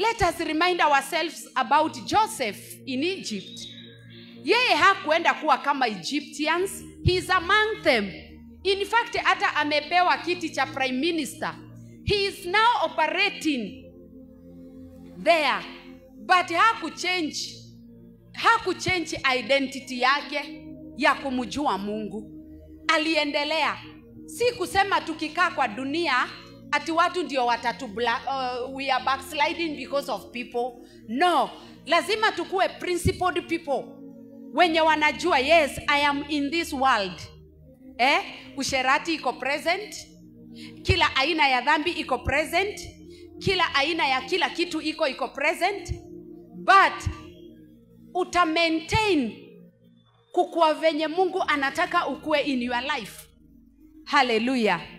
let us remind ourselves about joseph in egypt yeye hakuenda kuwa kama egyptians he is among them in fact hata amepewa kiti cha prime minister he is now operating there but hakuchange hakuchange identity yake ya kumjua mungu aliendelea si kusema tukikaa kwa dunia ati watu ndio watatu uh, we are backsliding because of people no lazima tukuwe principled people wenye wanajua yes i am in this world eh? usherati iko present kila aina ya dhambi iko present kila aina ya kila kitu iko iko present but uta maintain kukua venye mungu anataka ukue in your life haleluya